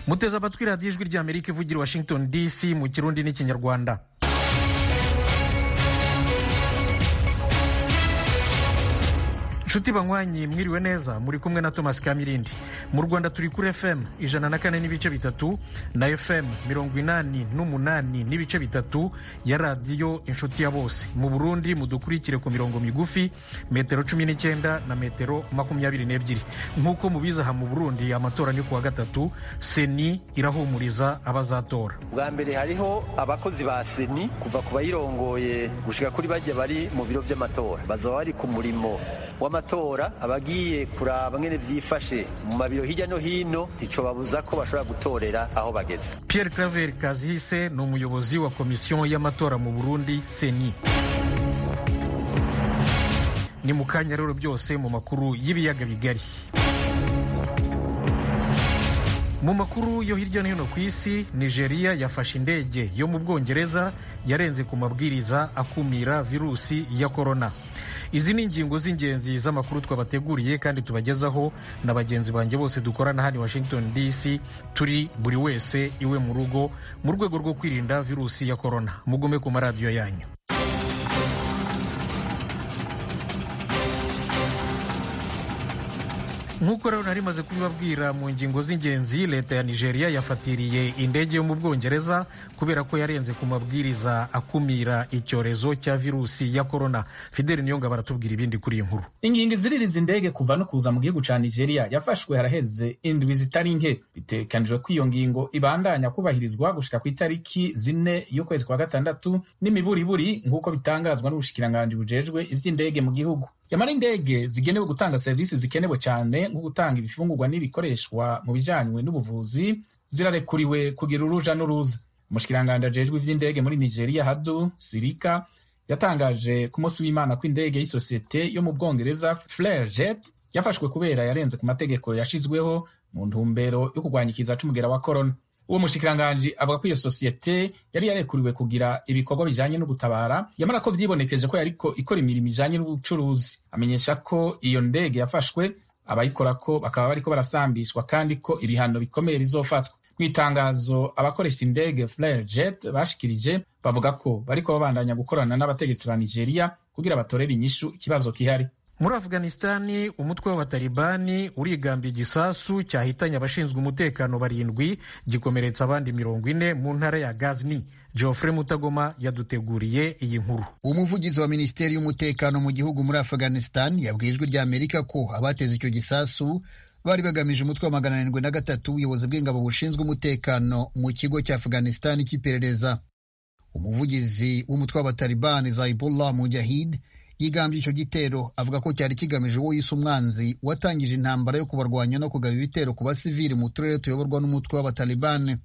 muteze amatwi radiyo ijwi ry'amerika ivugira i washington dc mu kirundi n'ikinyarwanda nshuti banywanyi mwiriwe neza muri kumwe na thomas kamirindi mu rwanda turi kuri fm ijana na kane n'ibice bitatu na fm mirongo inani n'umunani n'ibice bitatu ya radiyo inshuti ya bose mu burundi mudukurikire ku mirongo migufi metero cumi n'icyenda na metero makumyabiri n'ebyiri nk'uko mubizi aha mu burundi amatora ni kuwa gatatu seni irahumuriza abazatora bwa mbere hariho abakozi ba seni kuva ku bayirongoye gushika kuri bajya bari mu biro by'amatora bazaba bari ku murimo w'amatora abagiye kuraba ngene vyifashe mu mabiro hirya no hino nticobabuza ko bashobora gutorera aho bageze pierre claver kazihise ni umuyobozi wa komisiyo y'amatora mu burundi seni ni mu kanya rero byose mu makuru y'ibiyaga bigari mu makuru yo hirya no hino ku isi nigeria yafashe indege yo mu bwongereza yarenze ku mabwiriza akumira virusi ya korona izi ni ingingo z'ingenzi z'amakuru twabateguriye kandi tubagezaho na bagenzi banjye bose dukorana hano i washington dc turi buri wese iwe mu rugo mu rwego rwo kwirinda virusi ya korona mugume ku maradiyo yanyu nk'uko rero nari maze kubibabwira mu ngingo z'ingenzi leta ya nigeria yafatiriye indege yo mu bwongereza kubera ko yarenze ku mabwiriza akumira icyorezo cya virusi ya korona fideli niyonga baratubwira ibindi kuri iyi nkuru ingingo iziririza indege kuva no kuza mu gihugu ca nigeria yafashwe haraheze indwi zitari nke bitekanijwe ko iyo ngingo ibandanya kubahirizwa gushika ku itariki zine y'ukwezi kwa gatandatu n'imiburiburi nk'uko bitangazwa n'ubushikiranganji bujejwe ivy'indege mu gihugu yamara indege zigenewe gutanga serivisi zikenewe cyane nko gutanga ibifungurwa n'ibikoreshwa mu bijanywe n'ubuvuzi zirarekuriwe kugira uruja n'uruza umushikiranganji ajejwe ivy'indege muri nigeria hadu sirika yatangaje ku munsi w'imana ko indege y'isosiyete yo mu bwongereza flair jet yafashwe kubera yarenze ku mategeko yashizweho mu ntumbero yo kurwanya ikiza c'umugera wa korona uwo mushikiranganji avuga ko iyo sosiyete yari yarekuriwe kugira ibikorwa bijanye no gutabara yamara ko vyibonekeje ko yariko ikora imirimo ijanye n'ubucuruzi amenyesha ko iyo ndege yafashwe abayikorako bakaba bariko barasambishwa kandi ko ibihano bikomeye bizofatwa mu itangazo abakoresha indege Flair Jet bashikirije bavuga ko bariko babandanya gukorana n'abategetsi ba Nigeria kugira batorere inyishu ikibazo kihari muri afghanistani umutwe w'abatalibani urigambye igisasu cyahitanye abashinzwe umutekano barindwi gikomeretsa abandi mirongo ine mu ntara ya gazni geoffrey mutagoma yaduteguriye iyi nkuru umuvugizi wa minisiteri y'umutekano mu gihugu muri afghanistan yabwiye ijwi rya amerika ko abateze icyo gisasu bari bagamije umutwe wa magana arindwi na gatatu ubuyobozi bw'ingabo bushinzwe umutekano mu kigo cya afghanistan cy'iperereza umuvugizi w'umutwe w'abatalibani zaibullah mujahid yigambye icyo gitero avuga ko cyari kigamije uwo yise umwanzi watangije intambara yo kubarwanya no kugaba ibitero ku basivili mu turere tuyoborwa n'umutwe w'abatalibani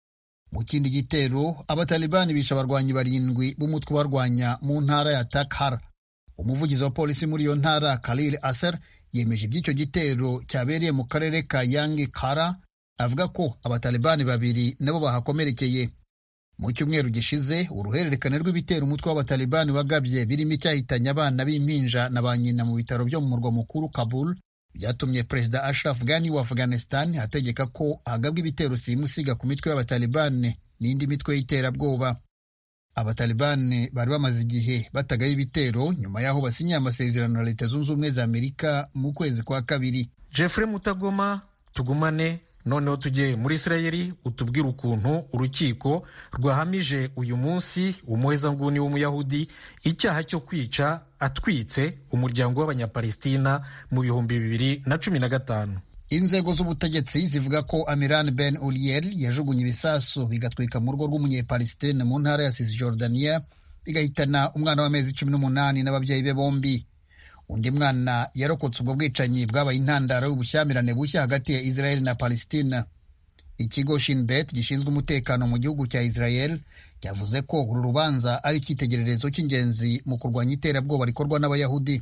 mu kindi gitero abatalibani bishe abarwanyi barindwi b'umutwe ubarwanya mu ntara ya takhar umuvugizi wa polisi muri iyo ntara khalil aser yemeje iby'icyo gitero cyabereye mu karere ka yangi kara avuga ko abatalibani babiri nabo bahakomerekeye mu cyumweru gishize uruhererekane rw'ibitero umutwe w'abatalibani wagabye birimo icyahitanye abana b'impinja na ba nyina mu bitaro byo mu murwa mukuru kabul byatumye perezida ashraf ghani wa afghanistan ategeka ko hagabwa ibitero simusiga ku mitwe y'abatalibani n'indi mitwe y'iterabwoba abatalibani bari bamaze igihe batagaho ibitero nyuma y'aho basinyiye amasezerano na leta zunze ubumwe za amerika mu kwezi kwa kabiri jeffrey mutagoma tugumane noneho tujye muri isirayeli utubwire ukuntu urukiko rwahamije uyu munsi umuhezanguni w'umuyahudi icyaha cyo kwica atwitse umuryango w'abanyapalestina mu bihumbi bibiri na cumi na gatanu inzego z'ubutegetsi zivuga ko amiran ben uriel yajugunye ibisasu bigatwika mu rugo rw'umunyepalestina mu ntara ya cisjordania bigahitana umwana w'amezi cumi n'umunani n'ababyeyi be bombi undi mwana yarokotse ubwo bwicanyi bwabaye intandaro y'ubushyamirane bushya hagati ya israel na palestina ikigo shinbet gishinzwe umutekano mu gihugu cya israel cyavuze ko uru rubanza ari icyitegererezo cy'ingenzi mu kurwanya iterabwoba rikorwa n'abayahudi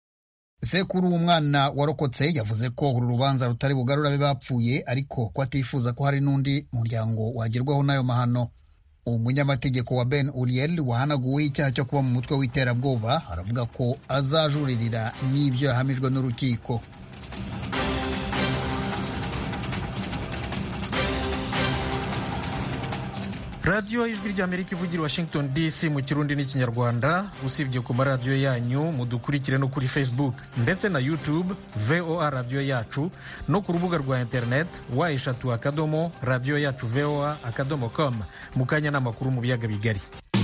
sekuru w'umwana warokotse yavuze ko uru rubanza rutari bugarura abe bapfuye ariko ko atifuza ko hari n'undi muryango wagerwaho n'ayo mahano umunyamategeko wa ben uriel wahanaguweho icyaha cyo kuba mu mutwe w'iterabwoba aravuga ko azajuririra n'ibyo yahamijwe n'urukiko radiyo ijwi ry'amerika ivugira i washington dc mu kirundi n'ikinyarwanda usibye ku maradiyo yanyu mudukurikire no kuri facebook ndetse na youtube voa radiyo yacu no ku rubuga rwa internet wa eshatu akadomo radiyo yacu voa akadomo com mu kanya n'amakuru mu biyaga bigari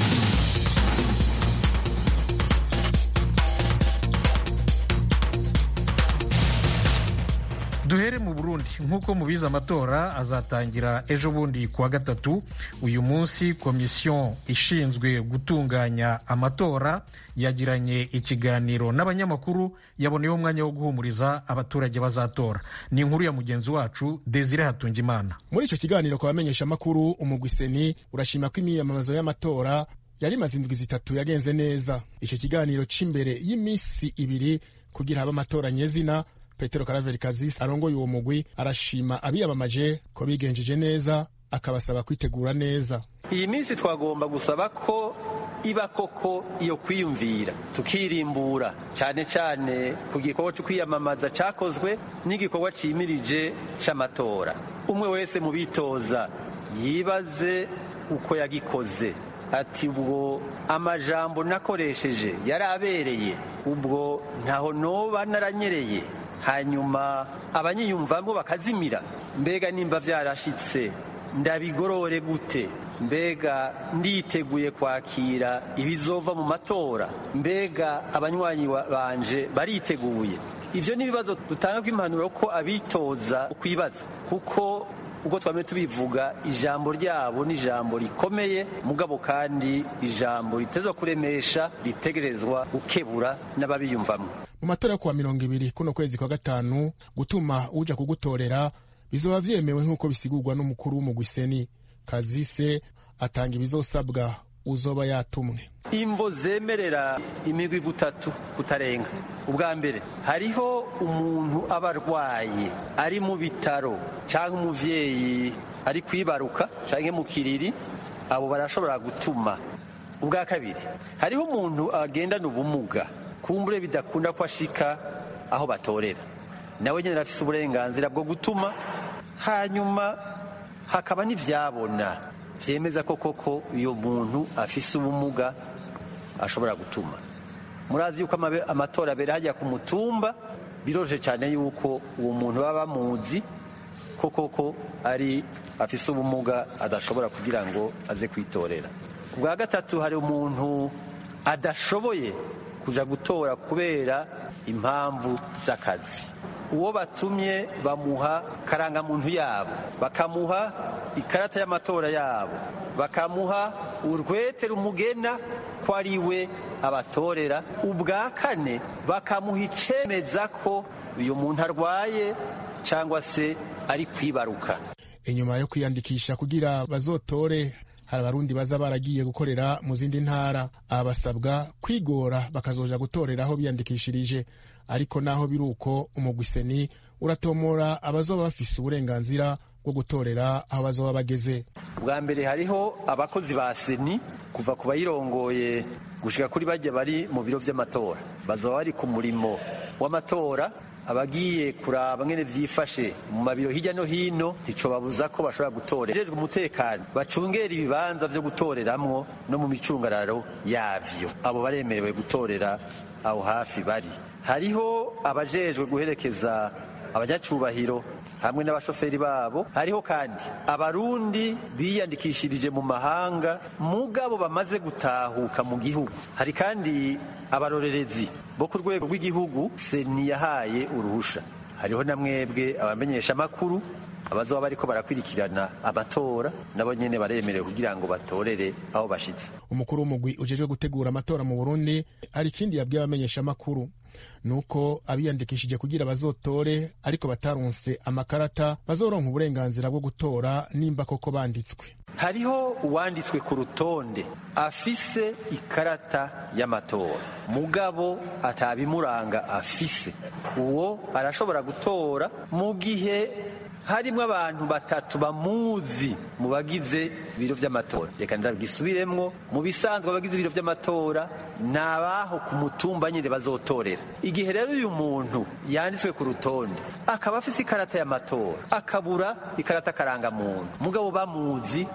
duhere mu burundi nk'uko mubizi amatora azatangira ejo bundi kuwa gatatu uyu munsi komisiyo ishinzwe gutunganya amatora yagiranye ikiganiro n'abanyamakuru yaboneyeho umwanya wo guhumuriza abaturage bazatora ni inkuru ya mugenzi wacu desire hatungimana muri icyo kiganiro ku bamenyeshamakuru umugwiseni urashima ko imyiyamamazo y'amatora yari imaze indwi zitatu yagenze neza icyo kiganiro cy'imbere y'iminsi ibiri kugira habe amatora nyezina petero karaveri kazisi arongoye uwo mugwi arashima abiyamamaje ko bigenjeje neza akabasaba kwitegura neza iyi minsi twagomba gusaba ko iba koko iyo kwiyumvira tukirimbura cyane cyane ku gikorwa cyo kwiyamamaza cyakozwe n'igikorwa cyimirije cy'amatora umwe wese mu bitoza yibaze uko yagikoze ati ubwo amajambo nakoresheje yari abereye ubwo ntaho noba naranyereye hanyuma abanyiyumvamo bakazimira mbega nimba byarashitse ndabigorore gute mbega nditeguye kwakira ibizova mu matora mbega abanywanyi banje bariteguye ibyo ni ibibazo dutanga kw'impanuro ko abitoza kwibaza kuko ubwo twame tubivuga ijambo ryabo ni ijambo rikomeye mugabo kandi ijambo ritezwa kuremesha ritegerezwa gukebura n'ababiyumvamo mu matora yo kuwa mirongo ibiri kuno kwezi kwa gatanu gutuma uja kugutorera bizoba vyemewe nk'uko bisigurwa n'umukuru w'umugwiseni kazise atanga ibizosabwa uzoba yatumwe imvo zemerera imigwi gutatu kutarenga ubwa mbere hariho umuntu aba arwaye ari mu bitaro cyangwa umuvyeyi ari kwibaruka cyangwa mu kiriri abo barashobora gutuma ubwa kabiri hariho umuntu agendana ubumuga kumbure bidakunda ko ashika aho batorera nawe nyine afise uburenganzira bwo gutuma hanyuma hakaba n'ivyabona vyemeza ko koko uyo muntu afise ubumuga ashobora gutuma murazi yuko amatora abera hajya ku mutumba biroroshye cyane yuko uwo muntu baba bamuzi ko koko ari afise ubumuga adashobora kugira ngo aze kwitorera ubwa gatatu hari umuntu adashoboye kuja gutora kubera impamvu z'akazi uwo batumye bamuha karangamuntu yabo bakamuha ikarata y'amatora yabo bakamuha urwete rumugena ko ari we abatorera ubwa kane bakamuha icemeza ko uyu muntu arwaye cyangwa se ari kwibaruka inyuma yo kwiyandikisha kugira bazotore hari abarundi baza baragiye gukorera mu zindi ntara aba basabwa kwigora bakazoja gutorera aho biyandikishirije ariko naho biri uko umugwiseni uratomora abazoba bafise uburenganzira bwo gutorera aho bazoba bageze bwa mbere hariho abakozi ba seni kuva ku bayirongoye gushika kuri bajya bari mu biro vy'amatora bazoba bari ku murimo w'amatora abagiye kuraba ngene vyifashe mu mabiro hirya no hino ntico babuza ko bashobora gutorera jejwe umutekano bacungera ibibanza vyo gutoreramwo no mu micungararo yavyo abo baremerewe gutorera aho hafi bari hariho abajejwe guherekeza abanyacubahiro hamwe n'abashoferi babo hariho kandi abarundi biyandikishirije mu mahanga mugabo bamaze gutahuka mu gihugu hari kandi abarorerezi bo ku rwego rw'igihugu seni yahaye uruhusha hariho na mwebwe abamenyesha amakuru abazoba bariko barakurikirana amatora nabo nyene baremerewe kugira ngo batorere aho bashitse umukuru w'umugwi ujejwe gutegura amatora mu burundi hari ikindi yabwiye abamenyesha amakuru nuko abiyandikishije kugira bazotore ariko bataronse amakarata bazoronka uburenganzira bwo gutora nimba koko banditswe hariho uwanditswe ku rutonde afise ikarata y'amatora mugabo atabimuranga afise uwo arashobora gutora mu gihe harimo abantu batatu bamuzi mu bagize ibiro by'amatora reka ndagisubiremwo mu bisanzwe abagize ibiro by'amatora ni abaho ku mutumba nyine bazotorera igihe rero uyu muntu yanditswe ku rutonde akaba afite ikarata y'amatora akabura ikarata karangamuntu mugabo bamuzi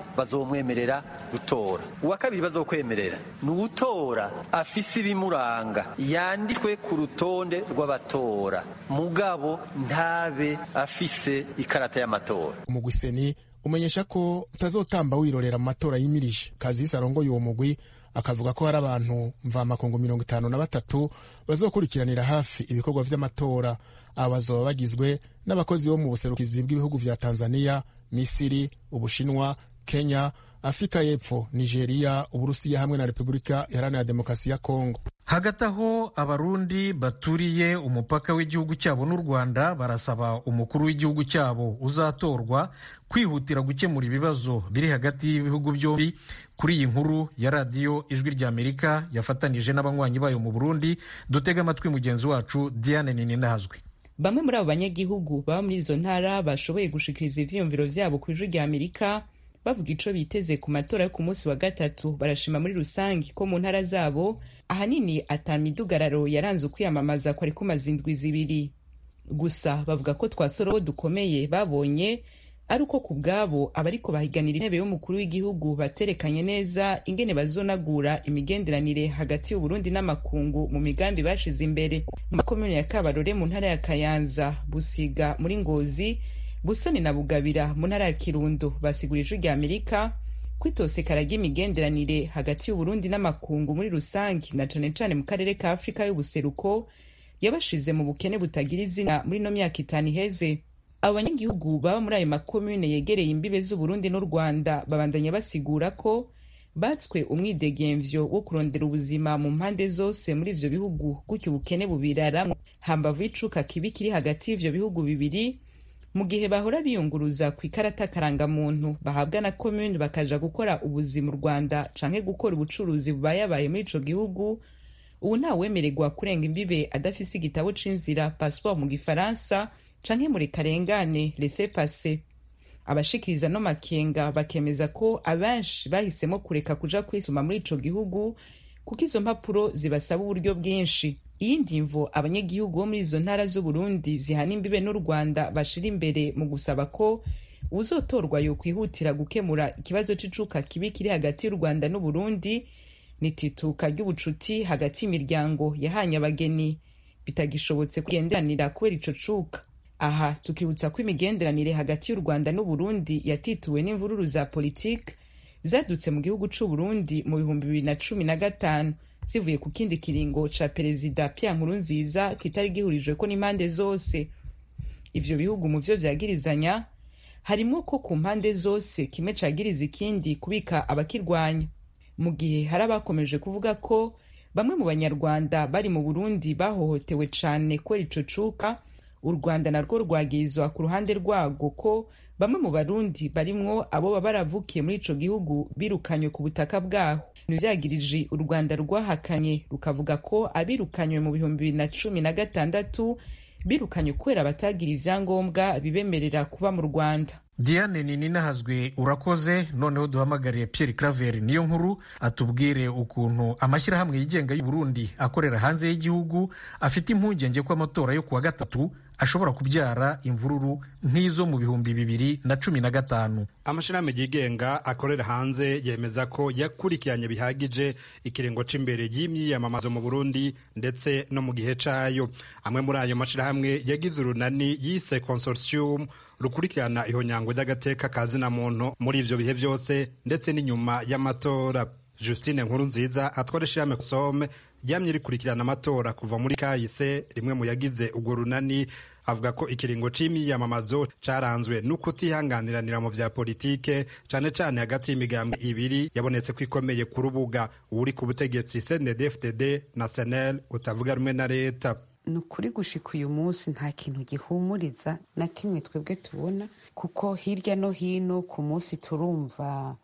bazomwemerera gutora uwa kabiri bazokwemerera ni uwutora afise ibimuranga yanditswe ku rutonde rw'abatora mugabo ntabe afise ikarata y'amatora umugwi seni umenyesha ko utazotamba wirorera mu matora yimirije kazisi arongoye uwo mugwi akavuga ko hari abantu mvamakungu mirongo itanu na batatu bazokurikiranira hafi ibikorwa vy'amatora aba bazoba bagizwe n'abakozi bo mu buserukizi bw'ibihugu vya tanzania misiri ubushinwa kenya afurika y'epfo nigeria uburusiya hamwe na repubulika iharanira demokarasi ya kongo hagati aho abarundi baturiye umupaka w'igihugu cyabo n'u rwanda barasaba umukuru w'igihugu cyabo uzatorwa kwihutira gukemura ibibazo biri hagati y'ibihugu byombi kuri iyi nkuru ya radiyo ijwi ry'amerika yafatanije n'abanywanyi bayo mu burundi dutega amatwi mugenzi wacu diane nininahazwe bamwe muri abo banyagihugu baba muri izo ntara bashoboye gushikiriza ivyiyumviro vyabo ku ijwi ry'amerika bavuga ico biteze ku matora yo ku munsi wa gatatu barashima muri rusange ko mu ntara zabo ahanini ata midugararo yaranze ukwiyamamaza kwari kumaze indwi zibiri gusa bavuga ko twasorobo dukomeye babonye ari uko ku bwabo abariko bahiganira intebe y'umukuru w'igihugu baterekanye neza ingene bazonagura imigenderanire hagati y'uburundi n'amakungu mu migambi bashize imbere mu makomune ya kabarore mu ntara ya kayanza busiga muri ngozi busoni na bugabira mu ntara ya kirundo basigura ijwi rya amerika kwitosekara ry'imigenderanire hagati y'uburundi n'amakungu muri rusange na cane cane mu karere ka afurika y'ubuseruko yabashize mu bukene butagira izina muri ino myaka itanu iheze abo banyagihugu baba muri ayo makomune yegereye imbibe z'uburundi n'u rwanda babandanya basigura ko batswe umwidegemvyo wo kurondera ubuzima mu mpande zose muri ivyo bihugu gutyo ubukene bubiraramwo hambavu y'icuka kibi kiri hagati y'ivyo bihugu bibiri mu gihe bahora biyunguruza ku ikarata karangamuntu bahabwa na komune bakaja gukora ubuzi mu rwanda canke gukora ubucuruzi bubayabaye muri ico gihugu ubu ntawemererwa kurenga imbibe adafise igitabo c'inzira passport mu gifaransa canke muri karengane laissez passer abashikiriza no makenga bakemeza ko abenshi bahisemo kureka kuja kwisuma muri ico gihugu kuko izo mpapuro zibasaba uburyo bwinshi iyindi mvo abanyagihugu bo muri izo ntara z'uburundi zihana imbibe n'u rwanda bashira imbere mu gusaba ko uzotorwa yokwihutira gukemura ikibazo c'icuka kibi kiri hagati y'u rwanda n'uburundi nitituka ry'ubucuti hagati y'imiryango yahanye abageni bitagishobotse kugenderanira kubera ico cuka aha tukibutsa ko imigenderanire hagati y'u rwanda n'uburundi yatituwe n'imvururu za politike zadutse mu gihugu c'uburundi mu bihumbi bibiri na cumi na gatanu zivuye ku kindi kiringo ca perezida Pierre Nkurunziza kitari gihurijweko n'impande zose ivyo bihugu mu vyo vyagirizanya harimwo ko ku mpande zose kimwe cagiriza ikindi kubika abakirwanya mu gihe hari abakomeje kuvuga ko bamwe mu banyarwanda bari mu burundi bahohotewe cane kubera ico cuka u rwanda narwo rwagirizwa ku ruhande rwarwo ko bamwe mu barundi barimwo abo baba baravukiye muri ico gihugu birukanywe ku butaka bwaho ntivyagirije u rwanda rwahakanye rukavuga ko abirukanywe mu bihumbi bibiri na cumi na gatandatu birukanywe kubera batagira ivyangombwa bibemerera kuba mu rwanda diane nininahazwe urakoze noneho duhamagariye pierre claver niyo nkuru atubwire ukuntu amashyirahamwe yigenga y'u Burundi akorera hanze y'igihugu afite impungenge ko amatora yo kuwa gatatu ashobora kubyara imvururu nk'izo mu bihumbi bibiri na cumi na gatanu amashirahamwe yigenga akorera hanze yemeza ko yakurikiranye bihagije ikiringo c'imbere y'imyiyamamazo mu Burundi ndetse no mu gihe cayo amwe muri ayo mashirahamwe yagize urunani yise consortium rukurikirana ihonyango ry'agateka ka zina muntu muri ivyo bihe vyose ndetse n'inyuma y'amatora Justine Nkurunziza atwara ishirahamwe Some ryamye rikurikirana amatora kuva muri kahise rimwe mu yagize urwo runani avuga ko ikiringo c'imyiyamamazo caranzwe n'ukutihanganiranira mu vya politike cane cane hagati y'imigambwe ibiri yabonetse ko ikomeye ku rubuga uri ku butegetsi CNDD-FDD na SNL utavuga rumwe na leta ni ukuri gushika uyu munsi nta kintu gihumuriza na kimwe twebwe tubona kuko hirya no hino ku munsi turumva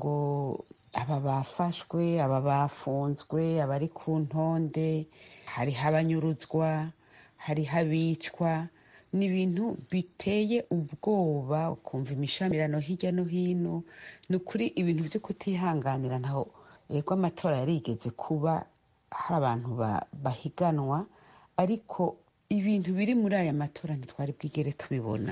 ngo aba bafashwe aba bafunzwe abari ku ntonde hariho abanyuruzwa hariho abicwa ni ibintu biteye ubwoba ukumva imishamirano hirya no hino ni ukuri ibintu byo kutihanganira ntaho yego amatora yarigeze kuba hari abantu bahiganwa ariko ibintu biri muri aya matora ntitwari bwigere tubibona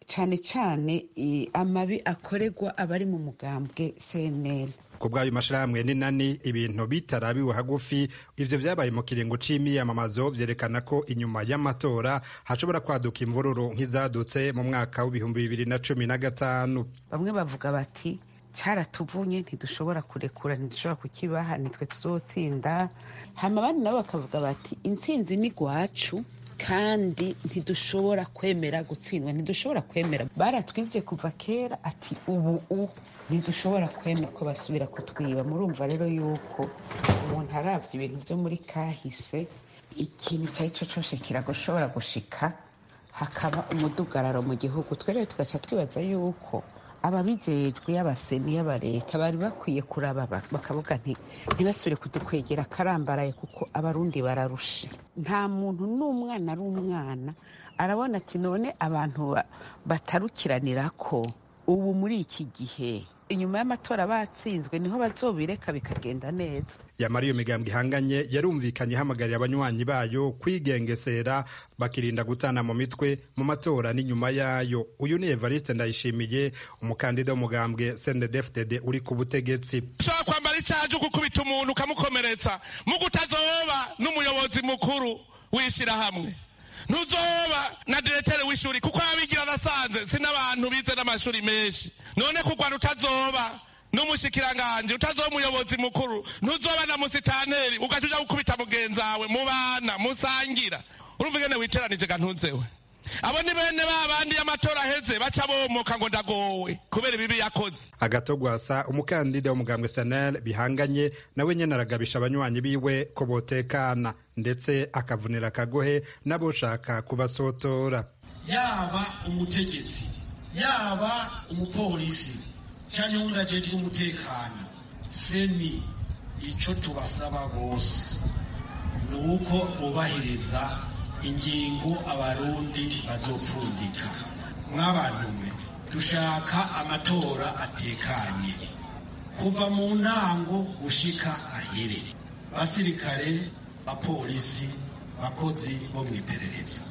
cyane cyane amabi akorerwa abari mu mugambwe cnl ku bw'ayo mashyirahamwe n'inani ibintu bitarabiwe hagufi ivyo vyabaye mu kiringo c'imyiyamamazo vyerekana ko inyuma y'amatora hashobora kwaduka imvururu nk'izadutse mu mwaka w'ibihumbi bibiri na cumi na gatanu bamwe bavuga bati cyaratuvunye ntidushobora kurekura ntidushobora kukibaha nitwe tuzotsinda hama abandi nabo bakavuga bati intsinzi ni gwacu kandi ntidushobora kwemera gutsindwa ntidushobora kwemera baratwivye kuva kera ati ubu u ntidushobora kwemera ko basubira kutwiba murumva rero yuko umuntu aravye ibintu vyo muri kahise ikintu icyo ari cyo cyose kiragoshobora gushika hakaba umudugararo mu gihugu twe rero tugaca twibaza yuko ababijejwe y'abaseni y'abareta bari bakwiye kuraba bakavuga nti ntibasubire kudukwegera akarambaraye kuko abarundi bararushe nta muntu n'umwana ari umwana arabona ati none abantu batarukiranira ko ubu muri iki gihe inyuma y'amatora batsinzwe niho bazobireka bikagenda neza yamara iyo migambwe ihanganye yarumvikanye ihamagarira abanywanyi bayo kwigengesera bakirinda gutana mu mitwe mu matora n'inyuma yayo uyu ni evariste ndayishimiye umukandida w'umugambwe sndfdd uri ku butegetsi ushobora kwambara icyaha cyo gukubita umuntu ukamukomeretsa mu kutazoba n'umuyobozi mukuru w'ishyirahamwe ntuzoba na diretere w'ishuri kuko abigira nasanze si n'abantu bize n'amashuri menshi none kugwa utazoba n'umushikiranganje utazoba umuyobozi mukuru ntuzoba na musitaneri ugaca uja gukubita mugenzi wawe mubana musangira urumva ingene witeranije ga ntuzewe abo ni bene ba bandi y'amatora aheze baca bomoka ngo ndagowe kubera ibibi yakoze agatogwasa umukandida w'umugambwe sanel bihanganye nawe nyene aragabisha abanywanyi biwe ko botekana ndetse akavunira akagohe n'aboshaka kubasotora yaba umutegetsi yaba umupolisi cyangwa undi ajejwe umutekano seni ico tubasaba bose ni uko bubahiriza ingingo abarundi bazopfundika mw'abantu mwe dushaka amatora atekanye kuva mu ntango gushika ahere basirikare bapolisi bakozi bo mu iperereza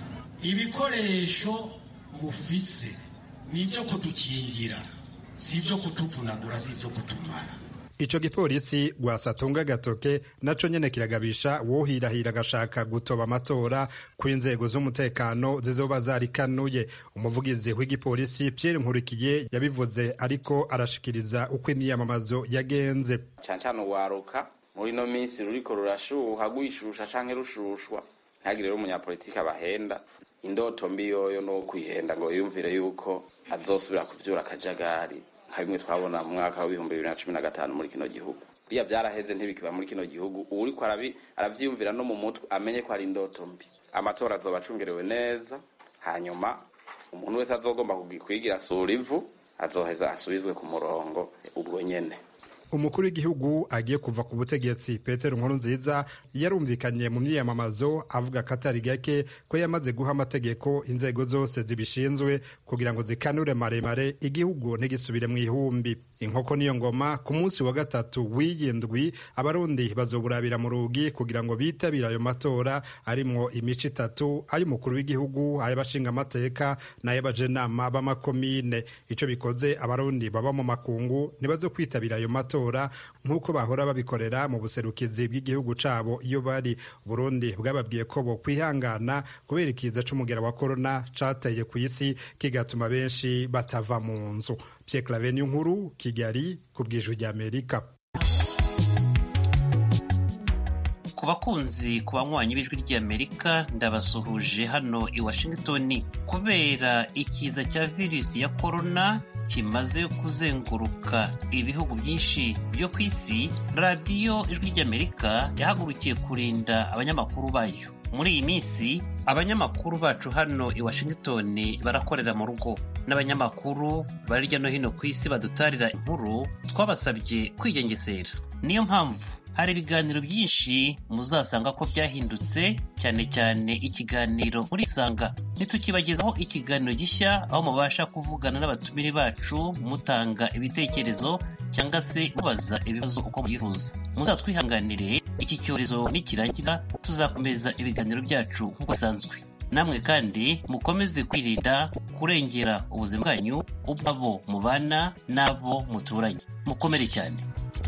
ibikoresho mufise ni ibyo kudukingira si ibyo kutuvunagura si ibyo kutumara ico gipolisi rwasatunga gatoke naco nyene kiragabisha wohirahira agashaka gutoba amatora ku inzego z'umutekano zizoba zarikanuye umuvugizi w'igipolisi Pierre Nkurikiye yabivuze ariko arashikiriza uko imyiyamamazo yagenze cane cane uwaruka muri ino minsi ruriko rurashuha rwishusha canke rushushwa ntihagire rero umunyapolitiki abahenda indoto mbi yoyo no kwihenda ngo yumvire yuko azosubira kuvyura akajagari nka bimwe twabona mu mwaka w'ibihumbi bibiri na cumi na gatanu muri kino gihugu buriya vyaraheze ntibikiba muri kino gihugu uwuriko aravyiyumvira no mu mutwe amenye ko ari indoto mbi amatora azoba acungerewe neza hanyuma umuntu wese azogomba kwigira sura ivu azoheza asubizwe ku murongo ubwo nyene umukuru w'igihugu agiye kuva ku butegetsi petero nkurunziza yarumvikanye mu myiyamamazo avuga ko atari gake ko yamaze guha amategeko inzego zose zibishinzwe kugira ngo zikanure maremare igihugu ntigisubire mu ihumbi inkoko niyo ngoma ku munsi wa gatatu w'iyindwi abarundi bazoburabira mu rugi kugira ngo bitabire ayo matora arimwo imico itatu ay'umukuru w'igihugu ay'abashingamateka n'ay'abajenama b'amakomine ico bikoze abarundi baba mu makungu ntibazo kwitabira ayo matora nk'uko bahora babikorera mu buserukizi bw'igihugu cabo iyo bari burundi bwababwiye ko bo kwihangana kubera ikiza c'umugera wa korona cateye ku isi kigatuma benshi batava mu nzu Pierre Claver nkuru Kigali ku bw'ijwi ry'Amerika ku bakunzi ku banywanyi b'ijwi ry'Amerika ndabasuhuje hano i Washington kubera ikiza cya virusi ya korona kimaze kuzenguruka ibihugu byinshi byo ku isi radiyo ijwi ry'Amerika yahagurukiye kurinda abanyamakuru bayo muri iyi minsi abanyamakuru bacu hano i Washington barakorera mu rugo n'abanyamakuru bari hirya no hino ku isi badutarira inkuru twabasabye kwigengesera niyo mpamvu hari ibiganiro byinshi muzasanga ko byahindutse cyane cyane ikiganiro muri isanga ntitukibagezaho ikiganiro gishya aho mubasha kuvugana n'abatumire bacu mutanga ibitekerezo cyangwa se mubaza ibibazo uko mubyifuza muzatwihanganire iki cyorezo nikirangira tuzakomeza ibiganiro byacu nk'uko bisanzwe namwe kandi mukomeze kwirinda kurengera ubuzima bwanyu ubwabo mubana n'abo muturanye mukomere cyane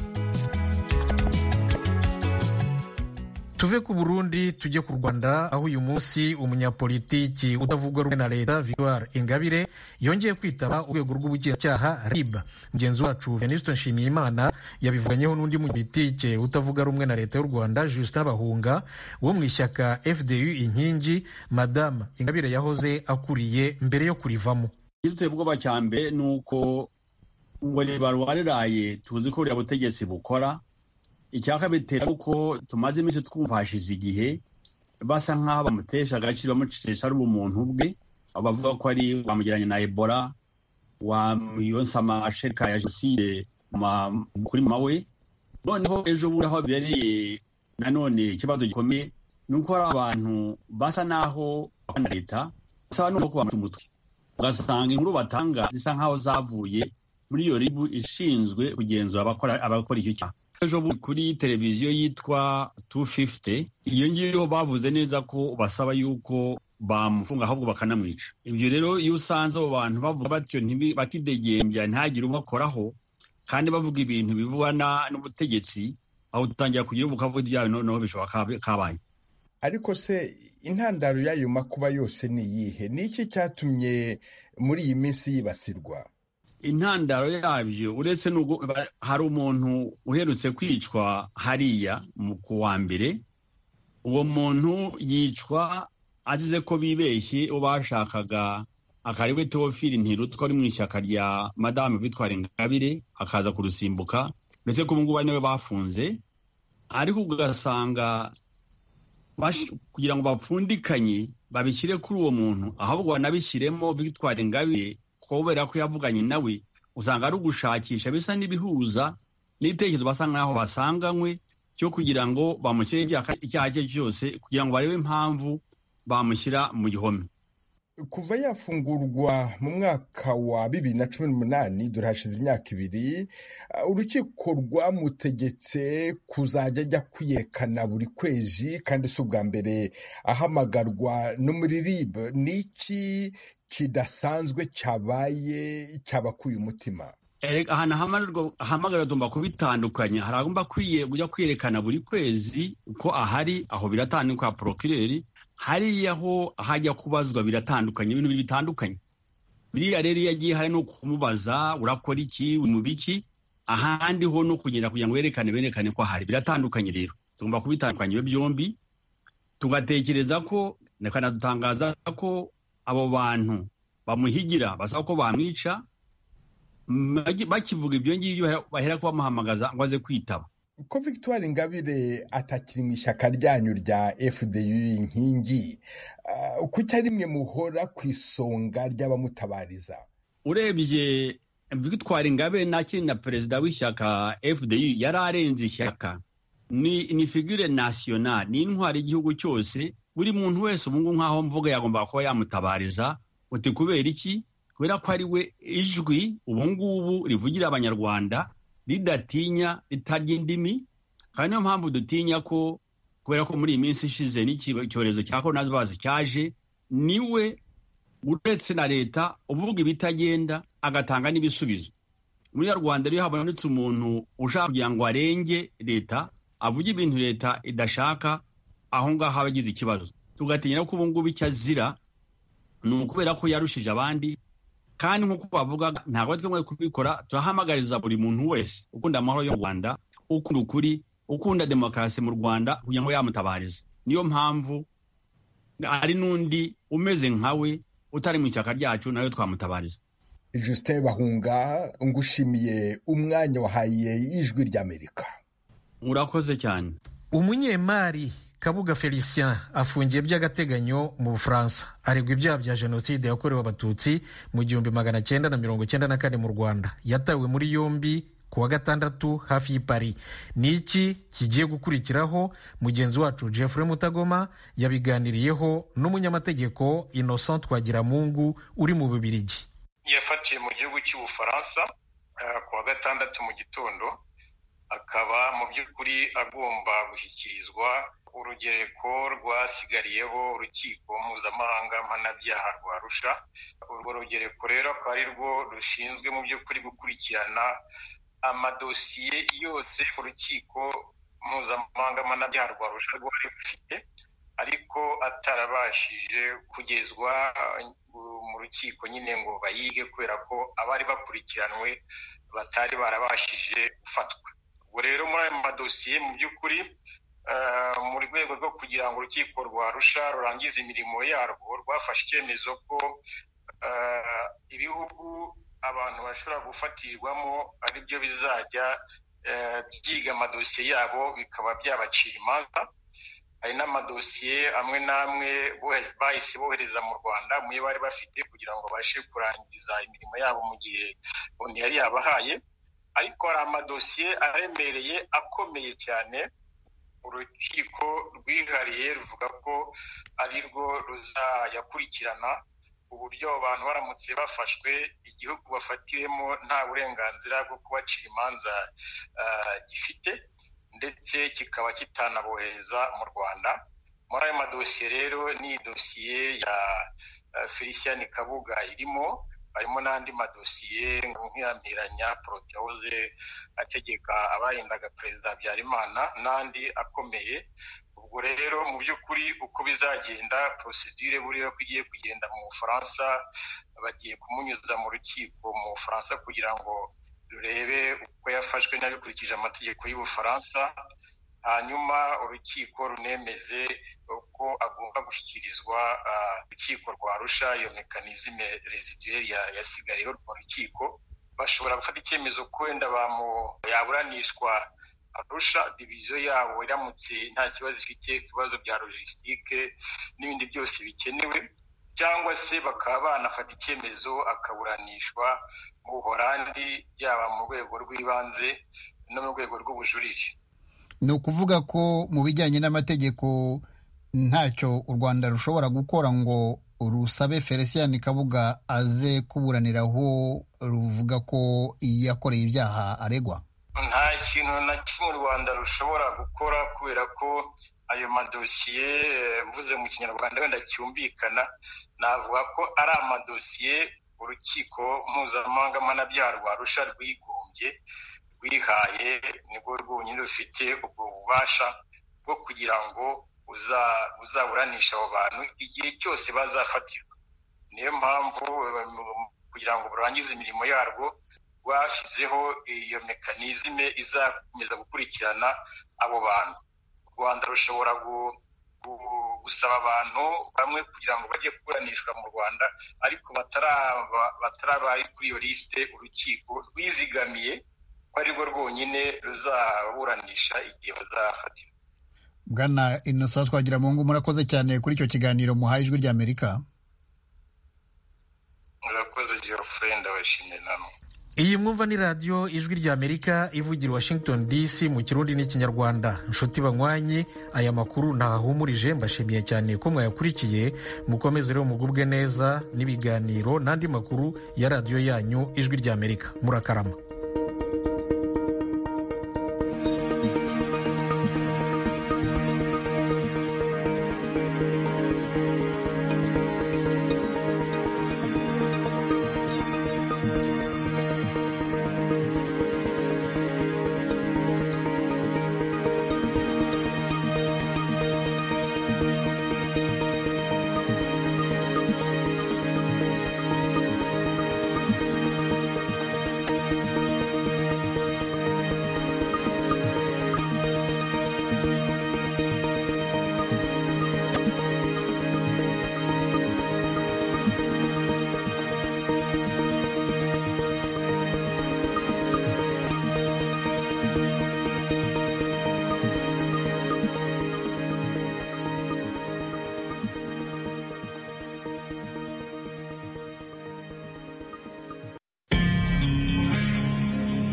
tuve ku burundi tujye ku rwanda aho uyu munsi umunyapolitiki utavuga rumwe na leta victoire ingabire yongeye kwitaba urwego rw'ubugenzacyaha rib mugenzi wacu venuste nshimiyimana yabivuganyeho n'undi munyapolitike utavuga rumwe na leta y'u rwanda justin bahunga wo mu ishyaka fdu inkingi madamu ingabire yahoze akuriye mbere yo kurivamo igiteye ubwoba cya mbere ni uko ngo ribarwariraye tuzi ko buriya butegetsi bukora icyaka bitera uko tumaze iminsi twumva hashize igihe basa nk'aho bamutesha agaciro bamucisha ari ubumuntu bwe aho bavuga ko ari wamugeranye na ebola wamuyonsa amashereka ya jenoside kuri mama we noneho ejo bundi aho bibereye nanone ikibazo gikomeye ni uko hari abantu basa n'aho na leta basaba n'uko bamuca umutwe ugasanga inkuru batanga zisa nk'aho zavuye muri iyo ribu ishinzwe kugenzura abakora icyo cyaha ejo kuri televiziyo yitwa 250 iyo ngiyo bavuze neza ko basaba yuko bamufunga ahubwo bakanamwica ibyo rero iyo usanze abo bantu bavuga batyo bakidegembya ntagire ubakoraho kandi bavuga ibintu bivugana n'ubutegetsi aho utangira kugira ubukavuga ibyawe noneho bishobora kabaye ariko se intandaro y'ayo makuba yose ni iyihe ni iki cyatumye muri iyi minsi yibasirwa intandaro yabyo uretse n'ubwo hari umuntu uherutse kwicwa hariya ku wa mbere uwo muntu yicwa azize ko bibeshye uwo bashakaga akariwe teofili ntirutwa ari mu ishyaka rya madamu vitwara ingabire akaza kurusimbuka ndetse ko ubungubu ari nawe bafunze ariko ugasanga kugira ngo bapfundikanye babishyire kuri uwo muntu ahubwo banabishyiremo vitwara ingabire kubera ko yavuganye nawe usanga ari ugushakisha bisa n'ibihuza n'ibitekerezo basa nk'aho basanganywe cyo kugira ngo bamushyire icyaha cye cyose kugira ngo barebe impamvu bamushyira mu gihome kuva yafungurwa mu mwaka wa bibiri na cumi n'umunani dore hashize imyaka ibiri urukiko rwamutegetse kuzajya ajya kwiyerekana buri kwezi kandi si ubwa mbere ahamagarwa no muri rib ni iki kidasanzwe cyabaye cyabakuye umutima ahantu ahamagarwa agomba kubitandukanya hari agomba kujya kwiyerekana buri kwezi ko ahari aho biratandukanye porokireri hariya ho hajya kubazwa biratandukanye ibintu bitandukanye biriya rero iyo agiye hari no kumubaza urakora iki mu biki ahandi ho no kugenda kugira ngo berekane berekane ko ahari biratandukanye rero tugomba kubitandukanya ibyo byombi tugatekereza ko tukanadutangaza ko abo bantu bamuhigira basaba ko bamwica bakivuga ibyo ngibyo bahera ko bamuhamagaza ngo aze kwitaba ko victoire ingabire atakiri mu ishyaka ryanyu rya fdu inkingi kuki ari mwe muhora ku isonga ry'abamutabariza urebye victoire ingabire nakiri na perezida w'ishyaka fdu yari arenze ishyaka ni figure nasiyonari ni intwari y'igihugu cyose buri muntu wese ubu ngubu nk'aho mvuga yagomba kuba yamutabariza uti kubera iki kubera ko ari we ijwi ubu ngubu rivugira abanyarwanda ridatinya ritarya indimi kandi niyo mpamvu dutinya ko kubera ko muri iyi minsi ishize n'icyorezo cya korona virusi cyaje niwe uretse na leta uvuga ibitagenda agatanga n'ibisubizo muri rwanda rero habonetse umuntu ushaka kugira ngo arenge leta avuge ibintu leta idashaka aho ngaho aba agize ikibazo tugatinya ko ubu ngubu icyo azira ni ukubera ko yarushije abandi kandi nk'uko bavuga ntabwo ari twe kubikora turahamagariza buri muntu wese ukunda amahoro yo mu rwanda ukunda ukuri ukunda demokarasi mu rwanda kugira ngo yamutabarize niyo mpamvu hari n'undi umeze nkawe utari mu ishyaka ryacu nawe twamutabariza justin bahunga ngushimiye umwanya wahaye ijwi ry'amerika murakoze cyane umunyemari kabuga felicien afungiye by'agateganyo mu bufaransa aregwa ibyaha bya jenoside yakorewe abatutsi mu gihumbi magana cyenda na mirongo cyenda na kane mu rwanda yatawe muri yombi ku wa gatandatu hafi y'i Paris ni iki kigiye gukurikiraho mugenzi wacu Jeffrey Mutagoma yabiganiriyeho n'umunyamategeko Innocent Twagiramungu uri mu Bubiligi yafatiwe mu gihugu cy'ubufaransa ku wa gatandatu mu gitondo akaba mu by'ukuri agomba gushyikirizwa urugereko rwasigariyeho urukiko mpuzamahanga mpanabyaha rwa rusha urwo rugereko rero akaba ari rwo rushinzwe mu by'ukuri gukurikirana amadosiye yose urukiko mpuzamahanga mpanabyaha rwa rusha rwari rufite ariko atarabashije kugezwa mu rukiko nyine ngo bayige kubera ko abari bakurikiranwe batari barabashije gufatwa ubwo rero muri ayo madosiye mu by'ukuri mu rwego rwo kugira ngo urukiko rwa rusha rurangize imirimo yarwo rwafashe icyemezo ko ibihugu abantu bashobora gufatirwamo ari byo bizajya byiga amadosiye yabo bikaba byabacira imanza hari n'amadosiye amwe n'amwe bahise bohereza mu rwanda muyo bari bafite kugira ngo babashe kurangiza imirimo yabo mu gihe undi yari yabahaye ariko hari amadosiye aremereye akomeye cyane urukiko rwihariye ruvuga ko ari rwo ruzayakurikirana uburyo abantu baramutse bafashwe igihugu bafatiwemo nta burenganzira bwo kubacira imanza gifite ndetse kikaba kitanabohereza mu rwanda muri ayo madosiye rero ni dosiye ya felicien kabuga irimo harimo n'andi madosiye nk'iyamiranya porotewoze ategeka abarindaga perezida habyarimana n'andi akomeye ubwo rero mu by'ukuri uko bizagenda porosidire buriya ko igiye kugenda mu bufaransa bagiye kumunyuza mu rukiko mu bufaransa kugira ngo rurebe uko yafashwe n'abikurikije amategeko y'ubufaransa hanyuma urukiko runemeze uko agomba gushyikirizwa urukiko rwa rusha iyo mekanizme residuelle yasigariyeho rwa rukiko bashobora gufata icyemezo ko wenda yaburanishwa arusha diviziyo yabo iramutse nta kibazo ifite ku bibazo bya logisitike n'ibindi byose bikenewe cyangwa se bakaba banafata icyemezo akaburanishwa mu buhorandi yaba mu rwego rw'ibanze no mu rwego rw'ubujurire ni ukuvuga ko mu bijyanye n'amategeko ntacyo u rwanda rushobora gukora ngo rusabe felicien kabuga aze kuburaniraho ruvuga ko yakoreye ibyaha aregwa nta kintu na kimwe u rwanda rushobora gukora kubera ko ayo madosiye mvuze mu kinyarwanda wenda cyumvikana navuga ko ari amadosiye urukiko mpuzamahanga mpanabyaha rwa rusha rwigombye rwihaye nibwo rwonyine rufite ubwo bubasha bwo kugira ngo uzaburanisha abo bantu igihe cyose bazafatirwa niyo mpamvu kugira ngo burangize imirimo yarwo rwashyizeho iyo mekanizme izakomeza gukurikirana abo bantu u rwanda rushobora gusaba abantu bamwe kugira ngo bajye kuburanishwa mu rwanda ariko bataraba kuri iyo lisite urukiko rwizigamiye ko arirwo rwonyine ruzaburanisha igihe bazafatira bwana inosa twagira mu ngo murakoze cyane kuri icyo kiganiro muhaye ijwi ry'amerika murakoze geoffrey ndabashimiye namwe iyi mwumva ni radiyo ijwi ry'amerika ivugira washington dc mu kirundi n'ikinyarwanda inshuti banywanyi aya makuru ntahahumurije mbashimiye cyane ko mwayakurikiye mukomeze rero mugubwe neza n'ibiganiro n'andi makuru ya radiyo yanyu ijwi ry'amerika murakarama